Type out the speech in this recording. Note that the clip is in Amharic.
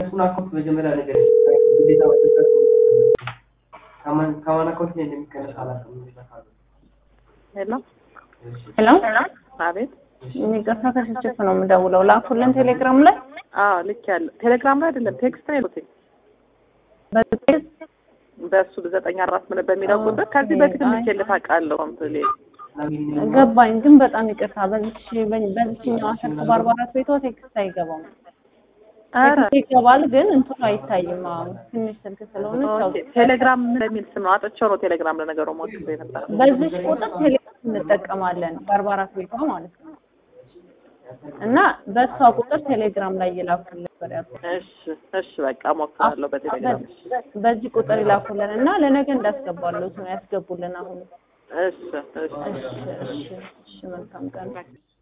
የእነሱን አካውንት መጀመሪያ ነገር ግዴታ ማስገባት ከማን ከማን አካውንት ላይ እንደሚቀነስ አላውቅም። እንደዛ ካለ ሄሎ እሺ ሄሎ አቤት ይቅርታ ከስልችት ነው የምደውለው። ላኩልን ቴሌግራም ላይ አዎ ልክ ያለ ቴሌግራም ላይ አይደለም ቴክስት ነው የሉትኝ በቴክስት በእሱ ዘጠኝ አራት ምን በሚለው ቁጥር ከዚህ በፊት ልኬልህ ታውቃለህ ኮምፕሌ ገባኝ፣ ግን በጣም ይቅርታ በዚች በዚችኛዋ ስልክ በአርባ አራት ቤቷ ቴክስት አይገባም። ኧረ ቴክስት ይገባል፣ ግን እንትኑ አይታይም። አሁን ትንሽ ስልክ ስለሆነች ያው ኦኬ ቴሌግራም በሚል ስም ነው አጥቼው ነው ቴሌግራም ለነገሩ ሞክሬ ነበር በዚች ቁጥር ቴሌግራም እንጠቀማለን በአርባ አራት ቤቷ ማለት ነው። እና በእሷ ቁጥር ቴሌግራም ላይ ይላኩልን ነበር ያልኩት። እሺ እሺ በቃ ሞክራለሁ በቴሌግራም እሺ በዚህ ቁጥር ይላኩልን እና ለነገ እንዳስገባሉት ነው ያስገቡልን። አሁን እሺ እሺ እሺ እሺ እሺ መልካም ቀን